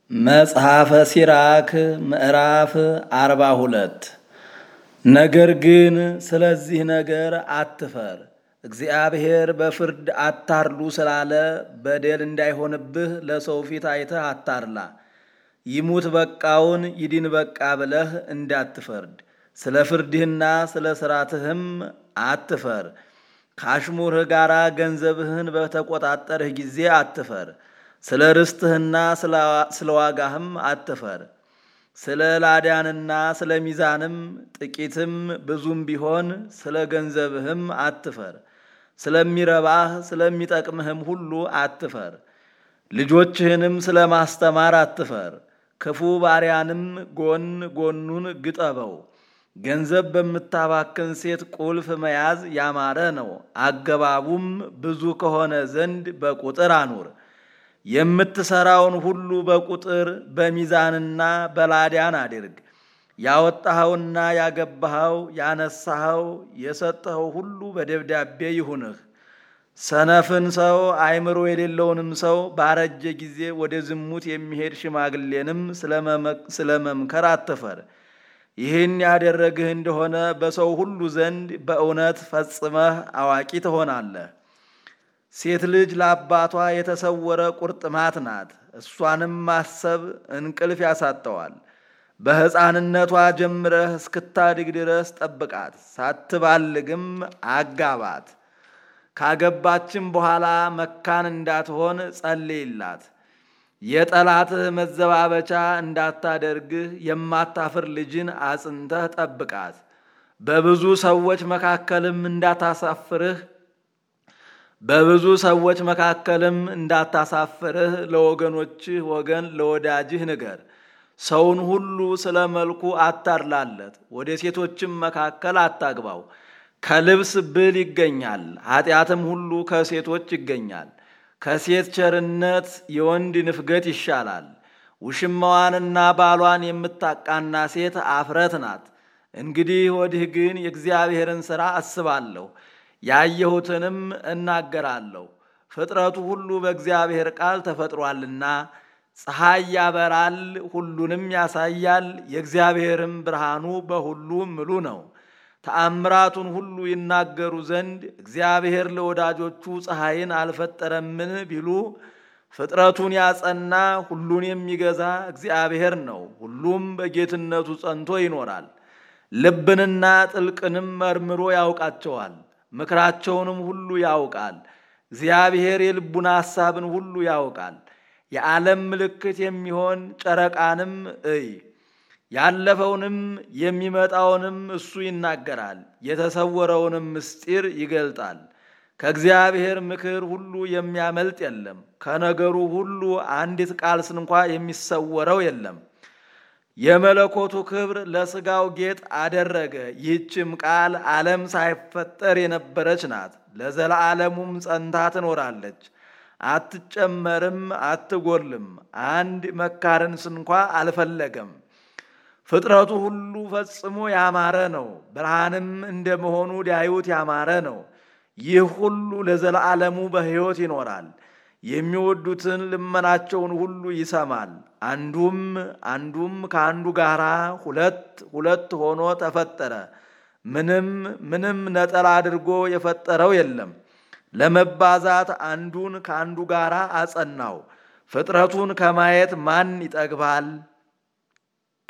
መጽሐፈ ሲራክ ምዕራፍ አርባ ሁለት ነገር ግን ስለዚህ ነገር አትፈር፣ እግዚአብሔር በፍርድ አታርሉ ስላለ በደል እንዳይሆንብህ ለሰው ፊት አይተህ አታርላ። ይሙት በቃውን ይድን በቃ ብለህ እንዳትፈርድ፣ ስለ ፍርድህና ስለ ሥራትህም አትፈር። ከአሽሙርህ ጋር ገንዘብህን በተቆጣጠርህ ጊዜ አትፈር። ስለ ርስትህና ስለ ዋጋህም አትፈር። ስለ ላዳንና ስለ ሚዛንም ጥቂትም ብዙም ቢሆን ስለ ገንዘብህም አትፈር። ስለሚረባህ ስለሚጠቅምህም ሁሉ አትፈር። ልጆችህንም ስለ ማስተማር አትፈር። ክፉ ባሪያንም ጎን ጎኑን ግጠበው። ገንዘብ በምታባክን ሴት ቁልፍ መያዝ ያማረ ነው። አገባቡም ብዙ ከሆነ ዘንድ በቁጥር አኑር። የምትሰራውን ሁሉ በቁጥር በሚዛንና በላዳን አድርግ። ያወጣኸውና ያገባኸው ያነሳኸው የሰጠኸው ሁሉ በደብዳቤ ይሁንህ። ሰነፍን ሰው አእምሮ የሌለውንም ሰው ባረጀ ጊዜ ወደ ዝሙት የሚሄድ ሽማግሌንም ስለ መምከር አትፈር። ይህን ያደረግህ እንደሆነ በሰው ሁሉ ዘንድ በእውነት ፈጽመህ አዋቂ ትሆናለህ። ሴት ልጅ ለአባቷ የተሰወረ ቁርጥማት ናት። እሷንም ማሰብ እንቅልፍ ያሳጠዋል። በሕፃንነቷ ጀምረህ እስክታድግ ድረስ ጠብቃት፣ ሳትባልግም አጋባት። ካገባችም በኋላ መካን እንዳትሆን ጸልይላት። የጠላትህ መዘባበቻ እንዳታደርግህ የማታፍር ልጅን አጽንተህ ጠብቃት። በብዙ ሰዎች መካከልም እንዳታሳፍርህ በብዙ ሰዎች መካከልም እንዳታሳፍርህ ለወገኖችህ ወገን ለወዳጅህ ንገር። ሰውን ሁሉ ስለ መልኩ አታድላለት፣ ወደ ሴቶችም መካከል አታግባው። ከልብስ ብል ይገኛል፣ ኃጢአትም ሁሉ ከሴቶች ይገኛል። ከሴት ቸርነት የወንድ ንፍገት ይሻላል። ውሽማዋንና ባሏን የምታቃና ሴት አፍረት ናት። እንግዲህ ወዲህ ግን የእግዚአብሔርን ሥራ አስባለሁ ያየሁትንም እናገራለሁ። ፍጥረቱ ሁሉ በእግዚአብሔር ቃል ተፈጥሯልና ፀሐይ ያበራል፣ ሁሉንም ያሳያል። የእግዚአብሔርም ብርሃኑ በሁሉ ምሉ ነው። ተአምራቱን ሁሉ ይናገሩ ዘንድ እግዚአብሔር ለወዳጆቹ ፀሐይን አልፈጠረምን ቢሉ ፍጥረቱን ያጸና ሁሉን የሚገዛ እግዚአብሔር ነው። ሁሉም በጌትነቱ ጸንቶ ይኖራል። ልብንና ጥልቅንም መርምሮ ያውቃቸዋል። ምክራቸውንም ሁሉ ያውቃል። እግዚአብሔር የልቡን ሐሳብን ሁሉ ያውቃል። የዓለም ምልክት የሚሆን ጨረቃንም እይ። ያለፈውንም የሚመጣውንም እሱ ይናገራል። የተሰወረውንም ምስጢር ይገልጣል። ከእግዚአብሔር ምክር ሁሉ የሚያመልጥ የለም። ከነገሩ ሁሉ አንዲት ቃል ስንኳ የሚሰወረው የለም። የመለኮቱ ክብር ለሥጋው ጌጥ አደረገ። ይህችም ቃል ዓለም ሳይፈጠር የነበረች ናት። ለዘላለሙም ጸንታ ትኖራለች። አትጨመርም፣ አትጎልም። አንድ መካርን ስንኳ አልፈለገም። ፍጥረቱ ሁሉ ፈጽሞ ያማረ ነው። ብርሃንም እንደመሆኑ ሊያዩት ያማረ ነው። ይህ ሁሉ ለዘላለሙ በሕይወት ይኖራል። የሚወዱትን ልመናቸውን ሁሉ ይሰማል። አንዱም አንዱም ከአንዱ ጋር ሁለት ሁለት ሆኖ ተፈጠረ። ምንም ምንም ነጠላ አድርጎ የፈጠረው የለም። ለመባዛት አንዱን ከአንዱ ጋር አጸናው። ፍጥረቱን ከማየት ማን ይጠግባል?